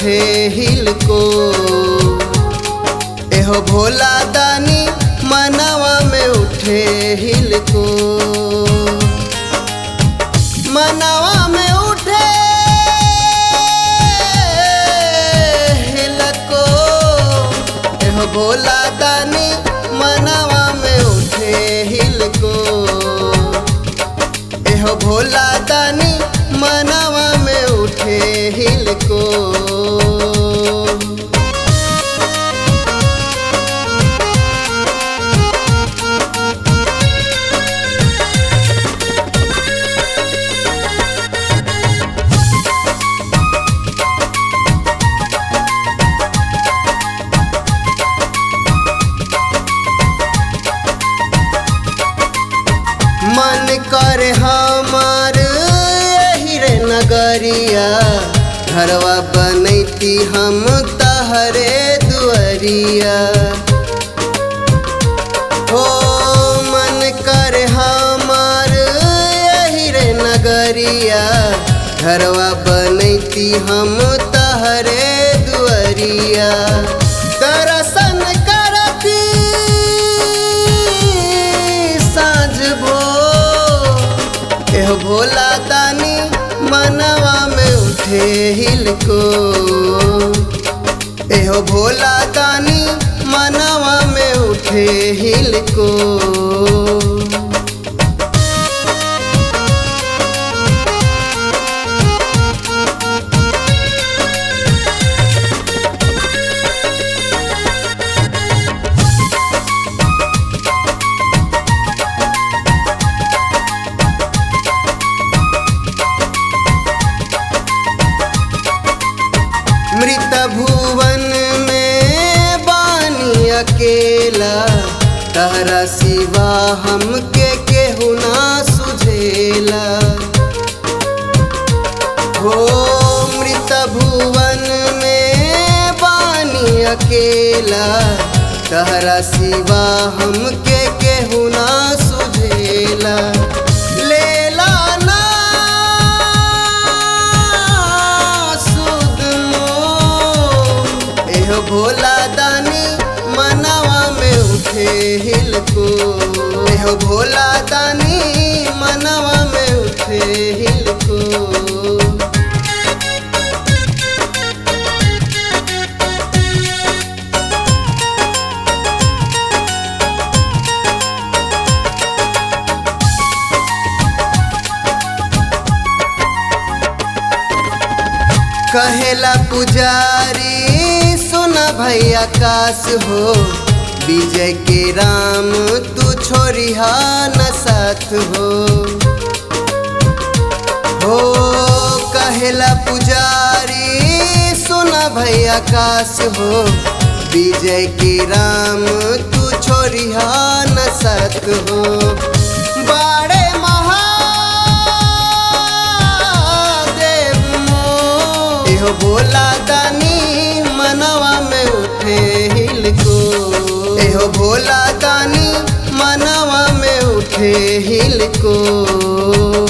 उठे हिल को एहो भोला दानी मनवा में उठे हिल को मनवा में उठे हिल को एहो भोला दानी मनवा में उठे हिल को एहो भोला दानी मनवा में उठे हिल को मन कर हमार यही रे नगरिया घरवा बनैती हम तहरे दुअरिया हो मन कर हमार यही रे नगरिया घरवा बनैती हम तहरे दुअरिया दर्शन करती साँझ भो एह भोला दानी मनवा में उठे हिल को एहो भोला दानी मनवा में उठे हिल को मृत भुवन में बानी अकेला तहरा सिवा हमके केहू ना सुझेला हो मृत भुवन में बानी अकेला तहरा सिवा हमके केहू ना सुझेला लेला ना सुध मोह। एहो भोला दानी मनवा में उठे हिल को एहो भोला दानी मनवा में उठे हिल को कहेला पुजारी सुना भैया काश हो विजय के राम तू छोरिहा न साथ हो हो कहेला पुजारी सुना भैया काश हो विजय के राम तू छोरिहा न साथ हो बाड़े महादेव मोर। एहो भोला दानी मनवा में उठे हिल को एहो भोला दानी मनवा में उठे हिल को